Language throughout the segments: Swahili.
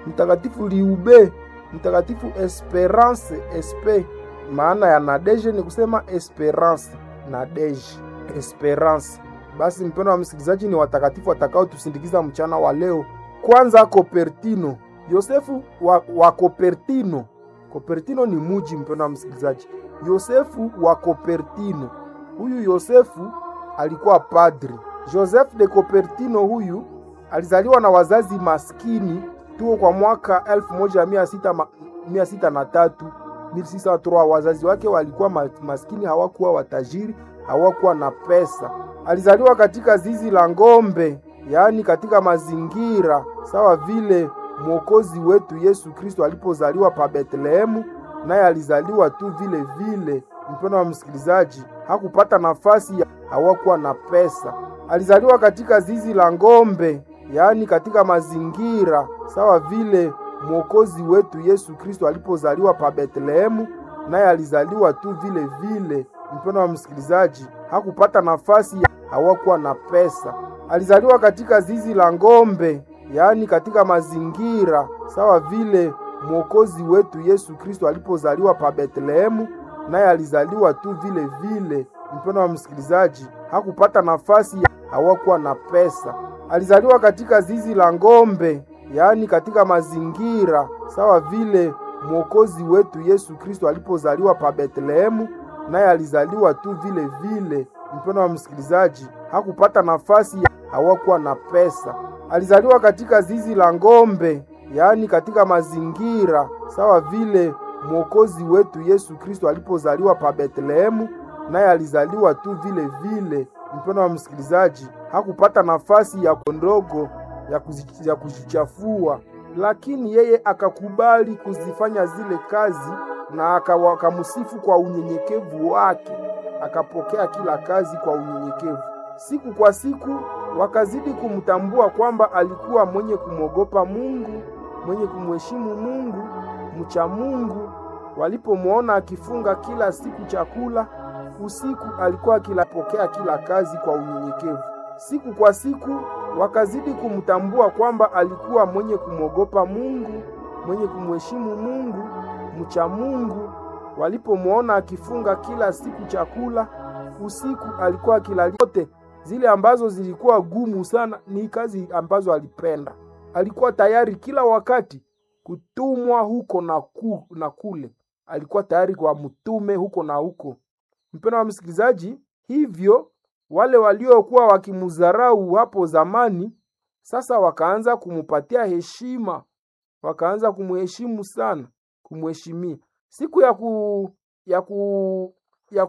mtakatifu Liube, mtakatifu Esperance Espe. Maana ya Nadeje ni kusema Esperance, Nadeje, Esperance. Basi mpendo wa msikilizaji, ni watakatifu watakao tusindikiza mchana wa leo. Kwanza Kopertino, Yosefu wa, wa Kopertino. Kopertino ni muji, mpendo wa msikilizaji. Yosefu wa Kopertino, huyu Yosefu alikuwa padri. Joseph de Kopertino huyu alizaliwa na wazazi maskini tuo kwa mwaka 1603 1603. Wazazi wake walikuwa maskini, hawakuwa watajiri, hawakuwa na pesa. Alizaliwa katika zizi la ng'ombe, yaani katika mazingira sawa vile mwokozi wetu Yesu Kristo alipozaliwa pa Betlehemu, naye alizaliwa tu vile vile. Mpendo wa msikilizaji, hakupata nafasi ya, hawakuwa na pesa. Alizaliwa katika zizi la ng'ombe, yaani katika mazingira sawa vile mwokozi wetu Yesu Kristo alipozaliwa pa Betlehemu, naye alizaliwa tu vile vile. Mpendo wa msikilizaji, hakupata nafasi ya, hawakuwa na pesa. Alizaliwa katika zizi la ng'ombe, yaani katika mazingira sawa vile mwokozi wetu Yesu Kristo alipozaliwa pa Betlehemu, naye alizaliwa tu vile vile. Mpendo wa msikilizaji, hakupata nafasi ya, hawakuwa na pesa. Alizaliwa katika zizi la ng'ombe, yaani katika mazingira sawa vile mwokozi wetu Yesu Kristo alipozaliwa pa Betlehemu, naye alizaliwa tu vile vile. Mpendo wa msikilizaji, hakupata nafasi ya, hawakuwa na pesa. Alizaliwa katika zizi la ng'ombe, yaani katika mazingira sawa vile mwokozi wetu Yesu Kristo alipozaliwa pa Betlehemu, naye alizaliwa tu vile vile. Mpendo wa msikilizaji, hakupata nafasi ya kondogo ya, ya kujichafua, lakini yeye akakubali kuzifanya zile kazi na akamusifu kwa unyenyekevu wake, akapokea kila kazi kwa unyenyekevu. Siku kwa siku wakazidi kumtambua kwamba alikuwa mwenye kumwogopa Mungu, mwenye kumheshimu Mungu, mcha Mungu. Walipomwona akifunga kila siku chakula usiku, alikuwa akilapokea kila kazi kwa unyenyekevu. Siku kwa siku wakazidi kumtambua kwamba alikuwa mwenye kumwogopa Mungu, mwenye kumheshimu Mungu, mcha Mungu. Walipomwona akifunga kila siku chakula usiku, alikuwa akila yote zile ambazo zilikuwa gumu sana, ni kazi ambazo alipenda. Alikuwa tayari kila wakati kutumwa huko na, ku, na kule. Alikuwa tayari kwa mtume huko na huko. Mpendo wa msikilizaji, hivyo wale waliokuwa wakimudharau hapo zamani sasa wakaanza kumupatia heshima, wakaanza kumheshimu sana, kumheshimia. Siku ya ku, ya ku, ya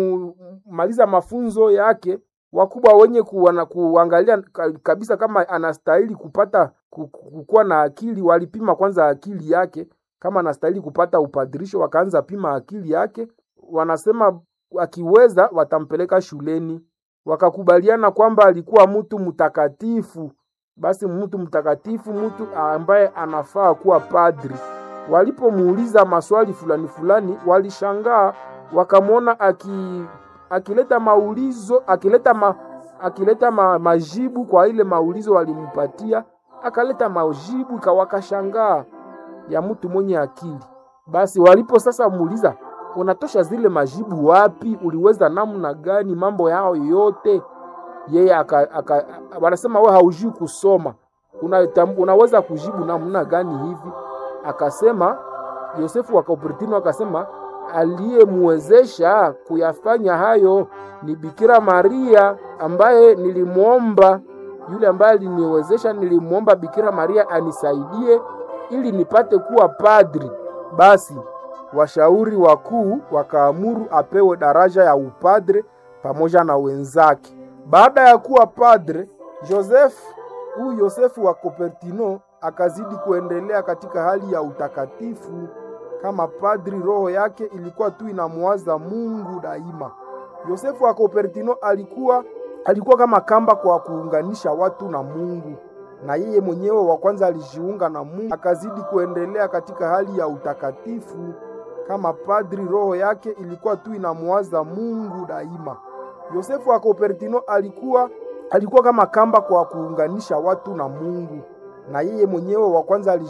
kumaliza mafunzo yake wakubwa wenye kuwana, kuangalia kabisa kama anastahili kupata kukuwa na akili, walipima kwanza akili yake kama anastahili kupata upadirisho. Wakaanza pima akili yake, wanasema akiweza watampeleka shuleni. Wakakubaliana kwamba alikuwa mtu mtakatifu, basi mtu mtakatifu, mtu ambaye anafaa kuwa padri. Walipomuuliza maswali fulani fulani, walishangaa wakamwona aki akileta maulizo akileta ma, akileta ma, majibu kwa ile maulizo walimpatia, akaleta majibu ikawakashangaa ya mtu mwenye akili. Basi walipo sasa muuliza, unatosha zile majibu wapi? Uliweza namna gani mambo yao yote? Yeye aka, aka, wanasema we haujui kusoma, una, unaweza kujibu namna gani hivi? Akasema Yosefu wa Kopertino akasema aliyemwezesha kuyafanya hayo ni Bikira Maria ambaye nilimwomba, yule ambaye aliniwezesha, nilimwomba Bikira Maria anisaidie ili nipate kuwa padri. Basi washauri wakuu wakaamuru apewe daraja ya upadre pamoja na wenzake. Baada ya kuwa padre, Joseph huyu Yosefu wa Kopertino akazidi kuendelea katika hali ya utakatifu kama padri. Roho yake ilikuwa tu inamwaza Mungu daima. Yosefu wa Kopertino alikuwa alikuwa kama kamba kwa kuunganisha watu na Mungu, na yeye mwenyewe wa kwanza alijiunga na Mungu, akazidi kuendelea katika hali ya utakatifu kama padri. Roho yake ilikuwa tu inamwaza Mungu daima. Yosefu wa Kopertino alikuwa alikuwa kama kamba kwa kuunganisha watu na Mungu, na yeye mwenyewe wa kwanza